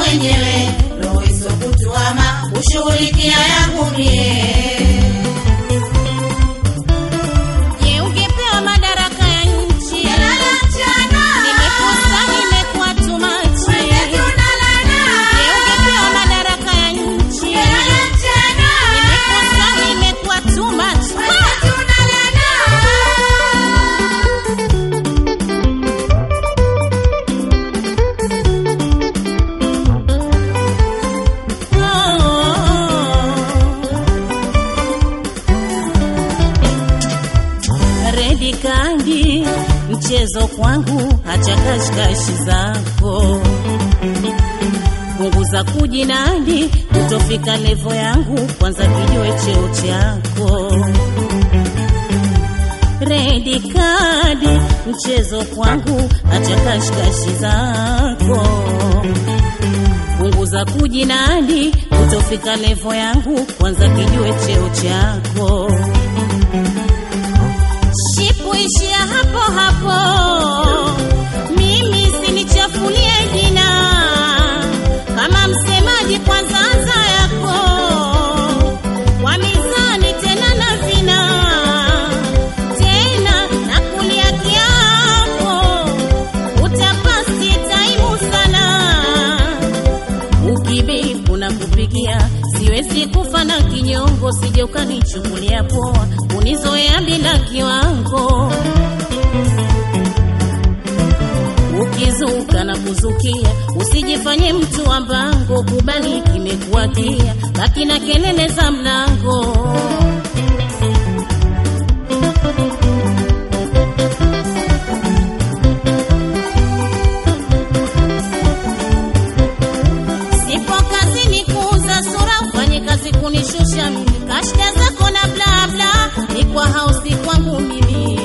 mwenyewe, roho isokutuama kushughulikia yangu mie. Je, ungepewa madaraka ya nchi? Lala mchana, Nimekosa, nimekuwa too much. wenzetu nalala. Je, ungepewa madaraka ya nchi? Lala mchana, Nimekosa, nimekuwa too much. wenzetu nalala. Redi kandi mchezo kwangu, hacha kashikashi zako, punguza kujinadi, kutofika levo yangu, kwanza kijue cheo chako. Redi kadi mchezo kwangu, hacha kashikashi zako punguza kujinadi, kutofika levo yangu, kwanza kijue cheo chako. Shipu ishia hapo hapo, mimi sinichafulie jina kama msemaji, kwanza anza yako kwa mizani tena na vina tena na kulia kiapo, utapasi taimu sana ukibipu na kupigia, siwezi kufa na kinyongo, sije ukanichukulia poa, unizoea bila kiwango. Ukizuka na kuzukia, usijifanye mtu wa mbango, kubali kimekuwakia, baki na kelele za mlango. Sipo kazini kuuza sura, ufanye kazi kunishusha mimi, kashda zako na bla bla, ni kwa hausi kwangu mimi.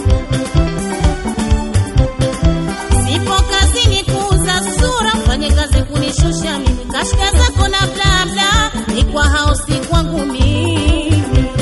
Sipo kazini kuuza sura, ufanye kazi kunishusha mimi, kashda zako na bla bla, ni kwa hausi kwangu mimi.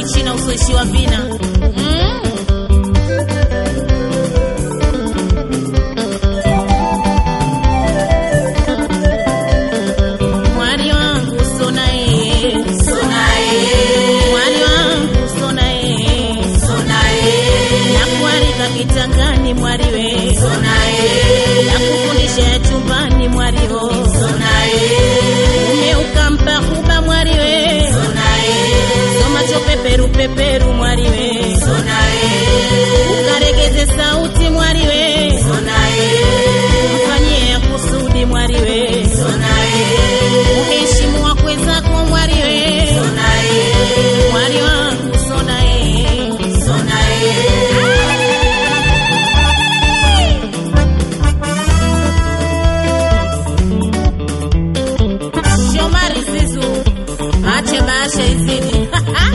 uchina usoishiwa vina mm. mwari wangu sona ee mwari wangu sona ee nakuarika kitangani mwariwe nakufundisha ya chumbani mwariho ume ukampa kuba mwariwe somacho peperu peperu mwariwe ukaregeze sauti mwariwe mfanyie ya kusudi mwariwe uheshimu wakwe zako mwariwe mwari wangu sonae shomari zizu ache baasha izidi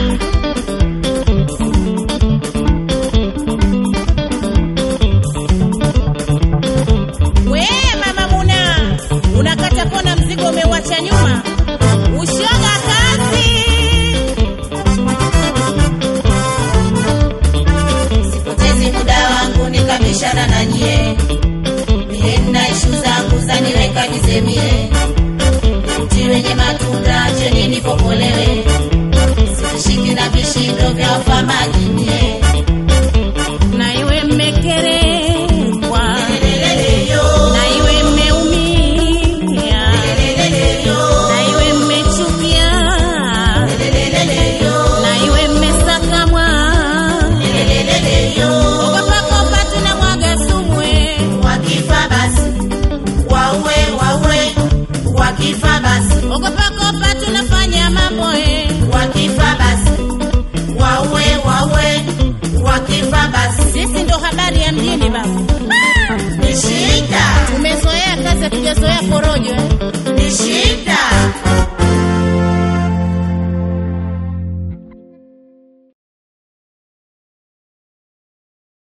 we mama muna unakata kona mzigo umewacha nyuma ushoga kazi Sipotezi muda wangu nikabishana na nyie, mie nina ishu zangu zaniweka nizemie, mti wenye matunda cheni nipokolewe, sitishiki na vishindo vya wafamaji nyie. na iwe mmekerekwa Leleleleyo, na iwe mmeumia leleleleyo, na iwe mmechukia leleleleyo, na iwe mmesakamwa leleleleyo. ogopakopa tunamwaga sumwe Wakifa basi waue, waue, wakifa basi ogopakopa tunafanya mambo e wakifa basi waue, waue, wakifa basi sisi ndo habari ya mjini baba